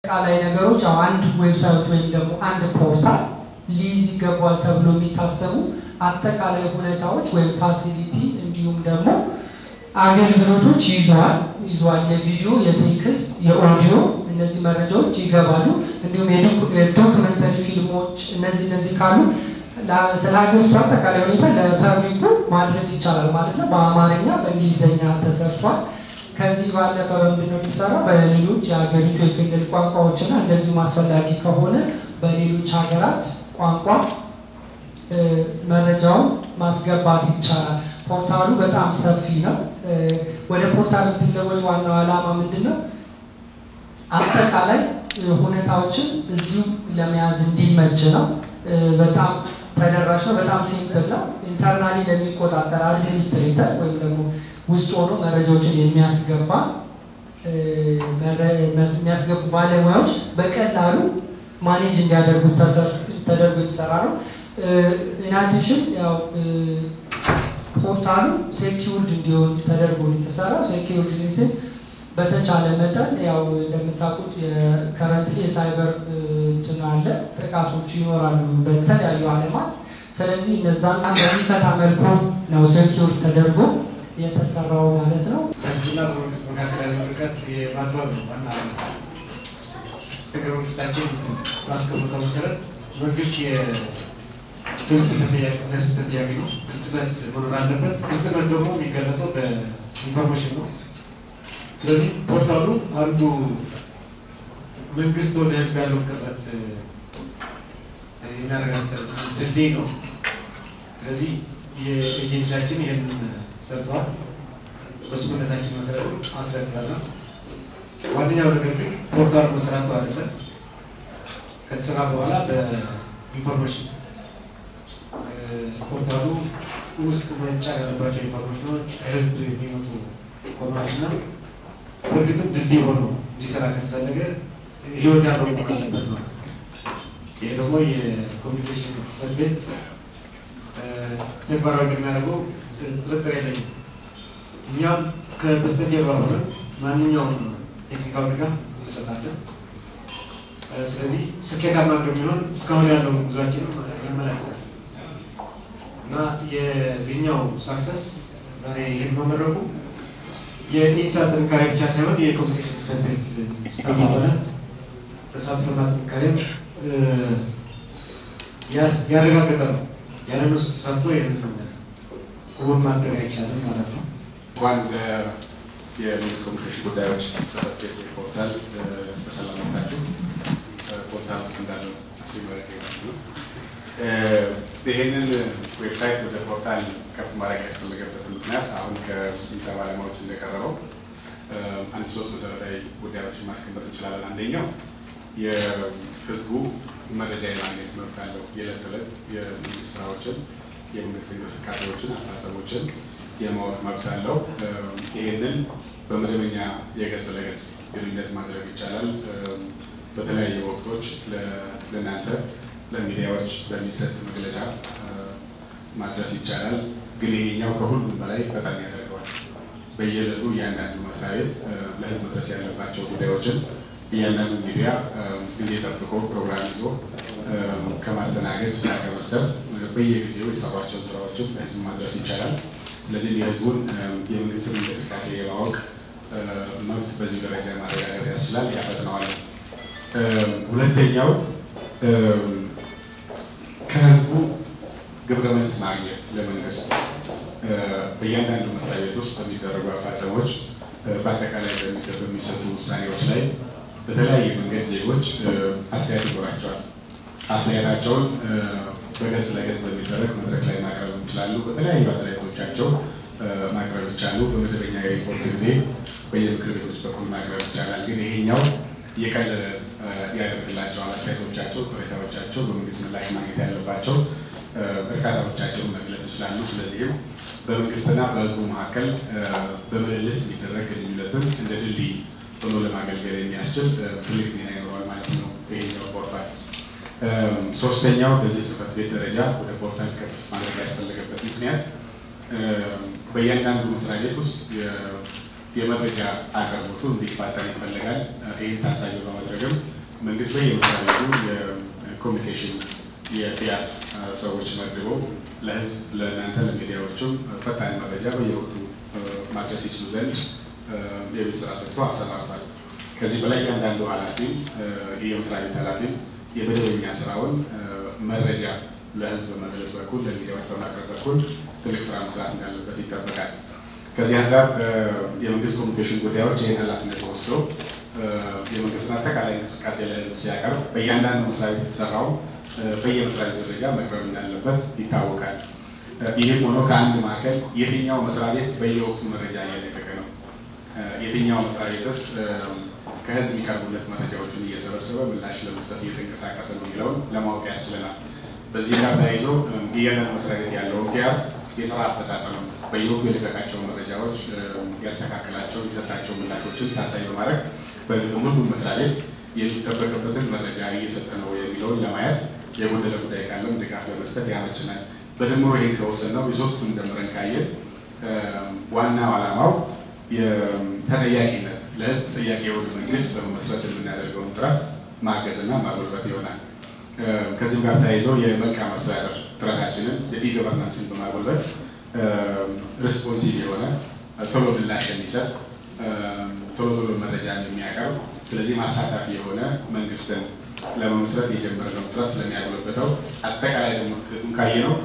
አጠቃላይ ነገሮች ያው አንድ ዌብሳይት ወይም ደግሞ አንድ ፖርታል ሊይዝ ይገባል ተብሎ የሚታሰቡ አጠቃላይ ሁኔታዎች ወይም ፋሲሊቲ እንዲሁም ደግሞ አገልግሎቶች ይዘዋል ይዘዋል። የቪዲዮ፣ የቴክስት፣ የኦዲዮ እነዚህ መረጃዎች ይገባሉ። እንዲሁም የዶክመንተሪ ፊልሞች እነዚህ እነዚህ ካሉ ስለ ሀገሪቱ አጠቃላይ ሁኔታ ለፐብሊኩ ማድረስ ይቻላል ማለት ነው። በአማርኛ በእንግሊዝኛ ተሰርቷል። ከዚህ ባለፈ በምንድን ነው የሚሰራው? በሌሎች የሀገሪቱ የክልል ቋንቋዎችና እንደዚሁም አስፈላጊ ከሆነ በሌሎች ሀገራት ቋንቋ መረጃውን ማስገባት ይቻላል። ፖርታሉ በጣም ሰፊ ነው። ወደ ፖርታሉ ሲለወጥ ዋናው ዓላማ ምንድን ነው? አጠቃላይ ሁኔታዎችን እዚሁ ለመያዝ እንዲመች ነው። በጣም ተደራሽ ነው። በጣም ሲምፕል ነው። ኢንተርናሊ ለሚቆጣጠር አድሚኒስትሬተር ወይም ደግሞ ውስጥ ሆኖ መረጃዎችን የሚያስገባ የሚያስገቡ ባለሙያዎች በቀላሉ ማኔጅ እንዲያደርጉት ተደርጎ የተሰራ ነው። ኢናዲሽን ያው ፖርታሉ ሴኪውርድ እንዲሆን ተደርጎ የተሰራው ሴኪውርድ ሊንሴስ በተቻለ መጠን ያው እንደምታውቁት የከረንት የሳይበር እንትን አለ ጥቃቶች ይኖራሉ በተለያዩ ዓለማት። ስለዚህ እነዛን በሚፈታ መልኩ ነው ሴኪውርድ ተደርጎ የተሰራው ማለት ነው። ህዝብና በመንግስት መካከል ያለው ርቀት የማጥበብ ነው ዋና ህገ መንግስታችን ባስቀመጠው መሰረት መንግስት የህዝብ ተጠያቂ ለህዝብ ተጠያቂ ነው። ግልጽነት መኖር አለበት። ግልጽነት ደግሞ የሚገለጸው በኢንፎርሜሽን ነው። ስለዚህ ፖርታሉ አንዱ መንግስት ወደ ህዝብ ያለውን ቅርበት የሚያረጋግጥ ድልድይ ነው። ስለዚህ የኤጀንሲያችን ይህንን ሰርተዋል። በስምምነታችን መሰረት አስረክበናል። ዋነኛው ነገር ግን ፖርታሉ መስራቱ አይደለም። ከተሰራ በኋላ በኢንፎርሜሽን ፖርታሉ ውስጥ መጫን ያለባቸው ኢንፎርሜሽኖች ከህዝብ የሚመጡ ኮማሽና በእርግጥም ድልድይ ሆኖ እንዲሰራ ከተፈለገ ህይወት ያለው መሆን አለበት ነው። ይሄ ደግሞ የኮሚኒኬሽን ጽሕፈት ቤት ተግባራዊ እንደሚያደርገው ጥርጥር የለኝም። እኛም ከበስተጀርባ ሆነን ማንኛውም ቴክኒካዊ ድጋፍ እንሰጣለን። ስለዚህ ስኬታማ እንደሚሆን እስካሁን ያለው ጉዟችን ያመለክታል እና የዚህኛው ሳክሰስ ዛሬ ይህን መመረቁ የኢንሳ ጥንካሬ ብቻ ሳይሆን የኮሚኒኬሽን ጽሕፈት ቤት ስታፍ አባላት ተሳትፎና ጥንካሬም ያረጋገጠ ነው። ያለ እነሱ ተሳትፎ ይህንን እውን ማድረግ አይቻልም ማለት ነው። እንኳን የመንግስት ኮሚኒኬሽን ጉዳዮች ጽሕፈት ቤት ፖርታል በሰላም መጣችሁ። ፖርታል ውስጥ እንዳለው ሲመረቅ ነው። ይህንን ዌብሳይት ወደ ፖርታል ከፍ ማድረግ ያስፈለገበት ምክንያት አሁን ከኢንሳ ባለሙያዎች እንደቀረበው አንድ ሶስት መሰረታዊ ጉዳዮችን ማስቀመጥ እንችላለን። አንደኛው የህዝቡ መረጃ የማግኘት መብት አለው። የዕለት ተዕለት የመንግስት ስራዎችን፣ የመንግስት እንቅስቃሴዎችን፣ አፈጻጸሞችን የማወቅ መብት አለው። ይህንን በመደበኛ የገጽ ለገጽ ግንኙነት ማድረግ ይቻላል። በተለያዩ ወቅቶች ለእናንተ ለሚዲያዎች በሚሰጥ መግለጫ ማድረስ ይቻላል። ግን ይሄኛው ከሁሉም በላይ ፈጣን ያደርገዋል። በየዕለቱ እያንዳንዱ መስሪያ ቤት ለህዝብ መድረስ ያለባቸው ጉዳዮችን እያንዳንዱ ሚዲያ ጊዜ ጠብቆ ፕሮግራም ይዞ ከማስተናገድ እና ከመስጠት በየጊዜው የሰሯቸውን ስራዎችን ለህዝብ ማድረስ ይቻላል። ስለዚህ የህዝቡን የመንግስትን እንቅስቃሴ የማወቅ መብት በዚህ ደረጃ ማረጋገጥ ያስችላል፣ ያፈጥነዋል። ሁለተኛው ከህዝቡ ግብረ መልስ ማግኘት ለመንግስት በእያንዳንዱ መስሪያ ቤት ውስጥ በሚደረጉ አፈጻጸሞች በአጠቃላይ በሚሰጡ ውሳኔዎች ላይ በተለያየ መንገድ ዜጎች አስተያየት ይኖራቸዋል። አስተያየታቸውን በገጽ ለገጽ በሚደረግ መድረክ ላይ ማቅረብ ይችላሉ። በተለያዩ አደራጀቶቻቸው ማቅረብ ይቻሉ። በመደበኛ የሪፖርት ጊዜ በየምክር ቤቶች በኩል ማቅረብ ይቻላል። ግን ይሄኛው የቀለለ ያደርግላቸዋል። አስተያየቶቻቸው፣ ቅሬታዎቻቸው በመንግስት ምላሽ ማግኘት ያለባቸው እርካታዎቻቸውን መግለጽ ይችላሉ። ስለዚህም በመንግስትና በህዝቡ መካከል በምልልስ የሚደረግ ግንኙነትን እንደ ድልድይ ሆኖ ለማገልገል የሚያስችል ትልቅ ሚና ይኖረዋል ማለት ነው ይሄኛው ፖርታል። ሶስተኛው በዚህ ጽሕፈት ቤት ደረጃ ወደ ፖርታል ከፍ ማድረግ ያስፈለገበት ምክንያት በእያንዳንዱ መስሪያ ቤት ውስጥ የመረጃ አቅርቦቱ እንዲፋጠን ይፈልጋል። ይህን ታሳቢ በማድረግም መንግስት በየመስሪያ ቤቱ የኮሚኒኬሽን የፒአር ሰዎች መድቦ ለህዝብ ለእናንተ ለሚዲያዎቹም ፈጣን መረጃ በየወቅቱ ማድረስ ይችሉ ዘንድ የቤት ስራ ሰጥቶ አሰማርቷል። ከዚህ በላይ እያንዳንዱ ኃላፊ የመስሪያ ቤት ኃላፊ የመደበኛ ስራውን መረጃ ለህዝብ በመግለጽ በኩል ለሚዲያዎች በማቅረብ በኩል ትልቅ ስራ መስራት እንዳለበት ይጠበቃል። ከዚህ አንጻር የመንግስት ኮሚኒኬሽን ጉዳዮች ይህን ኃላፊነት ወስዶ የመንግስትን አጠቃላይ እንቅስቃሴ ለህዝብ ሲያቀርብ በእያንዳንዱ መስሪያ ቤት የተሰራው በየመስሪያ ቤት ደረጃ መቅረብ እንዳለበት ይታወቃል። ይህም ሆኖ ከአንድ ማዕከል የትኛው መስሪያ ቤት በየወቅቱ መረጃ እየለቀቀ ነው፣ የትኛው መስሪያ ቤትስ ከህዝብ የሚቀርቡለት መረጃዎችን እየሰበሰበ ምላሽ ለመስጠት እየተንቀሳቀሰ ነው የሚለውን ለማወቅ ያስችለናል። በዚህ ጋር ተያይዞ እያንዳንዱ መስሪያ ቤት ያለውን ፒአር የስራ አፈጻጸም በየወቅቱ የለቀቃቸው መረጃዎች ያስተካከላቸው የሰጣቸው ምላሾችን ታሳቢ በማድረግ በግል ሁሉም መስሪያ ቤት የሚጠበቅበትን መረጃ እየሰጠ ነው የሚለውን ለማየት የጎደለ ጉዳይ ካለም ድጋፍ ለመስጠት ያመችናል። በድምሮ ይህን ከወሰን ነው የሶስቱን ደምረን ካየን ዋናው ዓላማው የተጠያቂነት ለህዝብ ተጠያቂ የሆነ መንግስት በመመስረት የምናደርገውን ጥረት ማገዝና ማጎልበት ይሆናል። ከዚህም ጋር ተያይዞ የመልካም አስተዳደር ጥረታችንን የኢ ገቨርናንስን በማጎልበት ሪስፖንሲቭ የሆነ ቶሎ ምላሽ የሚሰጥ ቶሎ ቶሎ መረጃ የሚያቀርብ ስለዚህ ማሳታፊ የሆነ መንግስትን ለመመስረት የጀመርነው ጥረት ስለሚያጎለበተው አጠቃላይ ደግሞ ካየነው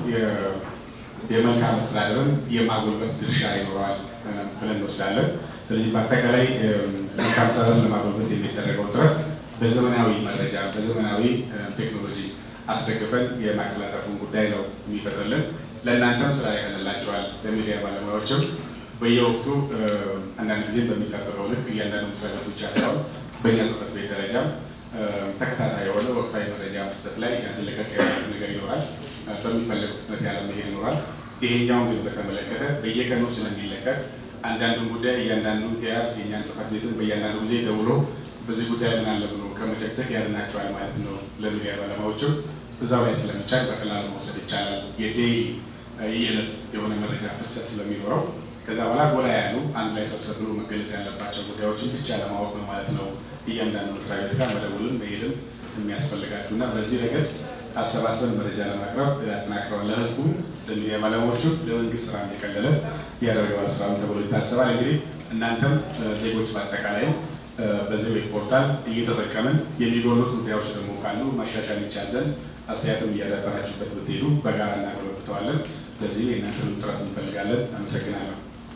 የመልካም አስተዳደርን የማጎልበት ድርሻ ይኖረዋል ብለን እንወስዳለን። ስለዚህ በአጠቃላይ መልካም አስተዳደርን ለማጎልበት የሚደረገው ጥረት በዘመናዊ መረጃ በዘመናዊ ቴክኖሎጂ አስደግፈን የማቀላጠፉን ጉዳይ ነው የሚፈጥርልን። ለእናንተም ስራ ያቀልላቸዋል። ለሚዲያ ባለሙያዎችም በየወቅቱ አንዳንድ ጊዜ በሚጠበቀው ልክ እያንዳንዱ መስሪያ ቤት ብቻ ሳይሆን በእኛ ጽሕፈት ቤት ደረጃም ተከታታይ የሆነ ወቅታዊ መረጃ መስጠት ላይ ያስለቀቅ ነገር ይኖራል። በሚፈለጉ ፍጥነት ያለ መሄድ ይኖራል። ይሄኛውን ግን በተመለከተ በየቀኑ ስለሚለቀቅ አንዳንዱን ጉዳይ እያንዳንዱን ፒአር የእኛን ጽሕፈት ቤትን በእያንዳንዱ ጊዜ ደውሎ በዚህ ጉዳይ ምን አለ ብሎ ከመጨቅጨቅ ያድናቸዋል ማለት ነው። ለሚዲያ ባለሙያዎችም እዛው ላይ ስለሚቻል በቀላሉ መውሰድ ይቻላል። የዴይሊ የዕለት የሆነ መረጃ ፍሰት ስለሚኖረው ከዛ በኋላ ጎላ ያሉ አንድ ላይ ሰብሰብ ብሎ መገለጽ ያለባቸው ጉዳዮችን ብቻ ለማወቅ ነው ማለት ነው። እያንዳንዱ መስሪያ ቤት ጋር መደወልን መሄድን የሚያስፈልጋችሁ እና በዚህ ረገድ አሰባስበን መረጃ ለማቅረብ አጠናክረዋል። ለህዝቡ፣ ለሚዲያ ባለሙያዎቹ፣ ለመንግስት ስራ የቀለለ ያደርገዋል ስራውን ተብሎ ይታሰባል። እንግዲህ እናንተም ዜጎች በአጠቃላይ በዚህ ዌብ ፖርታል እየተጠቀምን የሚጎሉት ጉዳዮች ደግሞ ካሉ ማሻሻል ይቻል ዘንድ አስተያየትም እያዳጠራችሁበት ብትሄዱ በጋራ እናገለብተዋለን። ለዚህ የእናንተንም ጥረት እንፈልጋለን። አመሰግናለሁ።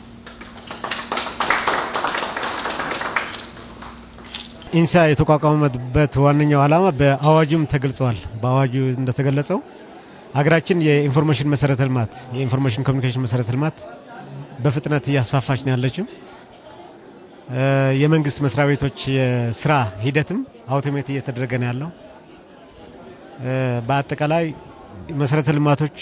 ኢንሳ የተቋቋመበት ዋነኛው ዓላማ በአዋጁም ተገልጸዋል። በአዋጁ እንደተገለጸው ሀገራችን የኢንፎርሜሽን መሰረተ ልማት የኢንፎርሜሽን ኮሚኒኬሽን መሰረተ ልማት በፍጥነት እያስፋፋች ነው ያለችው። የመንግስት መስሪያ ቤቶች የስራ ሂደትም አውቶሜት እየተደረገ ነው ያለው። በአጠቃላይ መሰረተ ልማቶች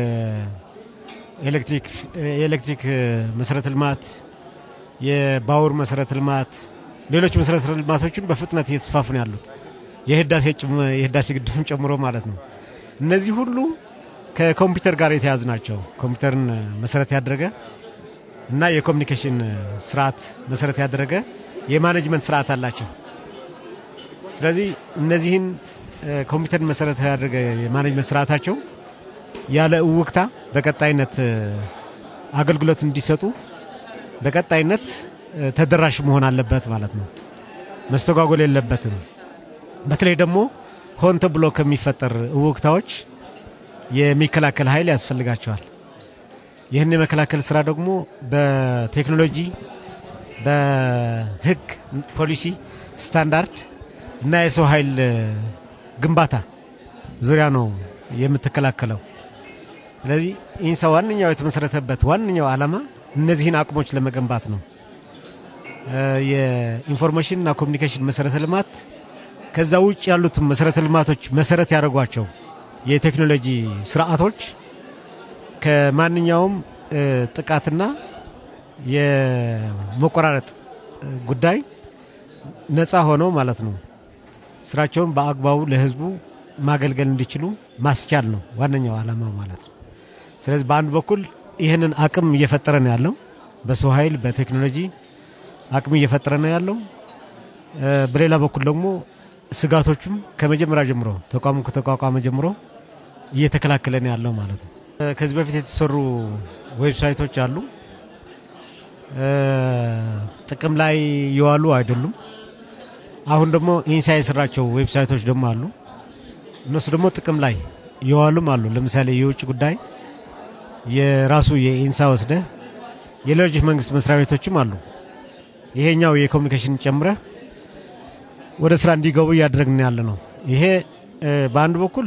የኤሌክትሪክ መሰረተ ልማት፣ የባቡር መሰረተ ልማት፣ ሌሎች መሰረተ ልማቶችን በፍጥነት እየተስፋፉ ነው ያሉት የህዳሴ ግድብን ጨምሮ ማለት ነው። እነዚህ ሁሉ ከኮምፒውተር ጋር የተያዙ ናቸው። ኮምፒውተርን መሰረት ያደረገ እና የኮሚኒኬሽን ስርዓት መሰረት ያደረገ የማኔጅመንት ስርዓት አላቸው። ስለዚህ እነዚህን ኮምፒውተርን መሰረት ያደረገ የማኔጅመንት ስርዓታቸው ያለ እውክታ በቀጣይነት አገልግሎት እንዲሰጡ በቀጣይነት ተደራሽ መሆን አለበት ማለት ነው። መስተጓጎል የለበትም። በተለይ ደግሞ ሆን ተብሎ ከሚፈጠር እውክታዎች የሚከላከል ኃይል ያስፈልጋቸዋል። ይህን የመከላከል ስራ ደግሞ በቴክኖሎጂ፣ በህግ፣ ፖሊሲ፣ ስታንዳርድ እና የሰው ኃይል ግንባታ ዙሪያ ነው የምትከላከለው። ስለዚህ ኢንሳ ዋነኛው የተመሰረተበት ዋነኛው ዓላማ እነዚህን አቅሞች ለመገንባት ነው። የኢንፎርሜሽን እና ኮሚኒኬሽን መሰረተ ልማት ከዛ ውጭ ያሉትን መሰረተ ልማቶች መሰረት ያደረጓቸው የቴክኖሎጂ ስርዓቶች ከማንኛውም ጥቃትና የመቆራረጥ ጉዳይ ነፃ ሆነው ማለት ነው ስራቸውን በአግባቡ ለህዝቡ ማገልገል እንዲችሉ ማስቻል ነው ዋነኛው ዓላማ ማለት ነው። ስለዚህ በአንድ በኩል ይህንን አቅም እየፈጠረ ነው ያለው፣ በሰው ኃይል በቴክኖሎጂ አቅም እየፈጠረ ነው ያለው። በሌላ በኩል ደግሞ ስጋቶቹም ከመጀመሪያ ጀምሮ ተቋሙ ከተቋቋመ ጀምሮ እየተከላከለ ነው ያለው ማለት ነው። ከዚህ በፊት የተሰሩ ዌብሳይቶች አሉ። ጥቅም ላይ የዋሉ አይደሉም። አሁን ደግሞ ኢንሳ የሰራቸው ዌብሳይቶች ደግሞ አሉ። እነሱ ደግሞ ጥቅም ላይ የዋሉም አሉ። ለምሳሌ የውጭ ጉዳይ የራሱ የኢንሳ ወስደ የሌሎች መንግስት መስሪያ ቤቶችም አሉ። ይሄኛው የኮሚኒኬሽን ጨምረ ወደ ስራ እንዲገቡ እያደረግን ያለ ነው። ይሄ በአንድ በኩል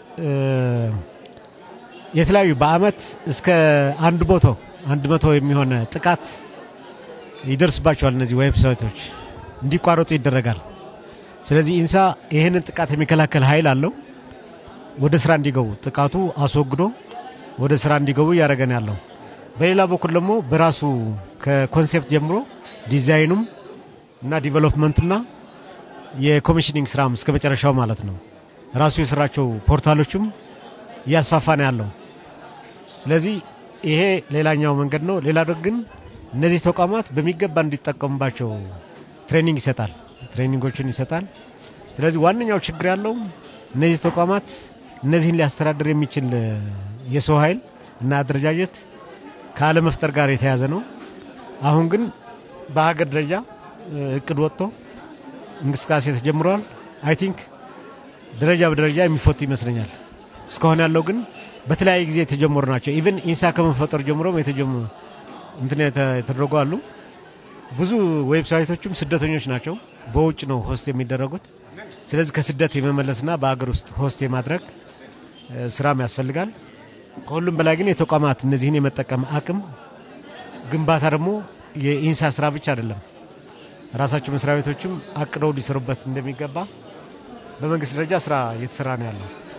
የተለያዩ በአመት እስከ አንድ መቶ አንድ መቶ የሚሆን ጥቃት ይደርስባቸዋል። እነዚህ ዌብሳይቶች እንዲቋረጡ ይደረጋል። ስለዚህ ኢንሳ ይህንን ጥቃት የሚከላከል ኃይል አለው። ወደ ስራ እንዲገቡ ጥቃቱ አስወግዶ ወደ ስራ እንዲገቡ እያደረገን ያለው። በሌላ በኩል ደግሞ በራሱ ከኮንሴፕት ጀምሮ ዲዛይኑም እና ዲቨሎፕመንቱና የኮሚሽኒንግ ስራም እስከ መጨረሻው ማለት ነው ራሱ የሰራቸው ፖርታሎችም እያስፋፋ ነው ያለው። ስለዚህ ይሄ ሌላኛው መንገድ ነው። ሌላ ግን እነዚህ ተቋማት በሚገባ እንዲጠቀሙባቸው ትሬኒንግ ይሰጣል፣ ትሬኒንጎችን ይሰጣል። ስለዚህ ዋነኛው ችግር ያለው እነዚህ ተቋማት እነዚህን ሊያስተዳድር የሚችል የሰው ኃይል እና አደረጃጀት ካለመፍጠር ጋር የተያዘ ነው። አሁን ግን በሀገር ደረጃ እቅድ ወጥቶ እንቅስቃሴ ተጀምረዋል። አይ ቲንክ ደረጃ በደረጃ የሚፈቱ ይመስለኛል። እስካሁን ያለው ግን በተለያየ ጊዜ የተጀመሩ ናቸው። ኢቨን ኢንሳ ከመፈጠሩ ጀምሮም እንትን የተደረጉ አሉ። ብዙ ዌብሳይቶችም ስደተኞች ናቸው፣ በውጭ ነው ሆስት የሚደረጉት። ስለዚህ ከስደት የመመለስና በአገር ውስጥ ሆስት የማድረግ ስራም ያስፈልጋል። ከሁሉም በላይ ግን የተቋማት እነዚህን የመጠቀም አቅም ግንባታ ደግሞ የኢንሳ ስራ ብቻ አይደለም። ራሳቸው መስሪያ ቤቶችም አቅደው ሊሰሩበት እንደሚገባ በመንግስት ደረጃ ስራ እየተሰራ ነው ያለው።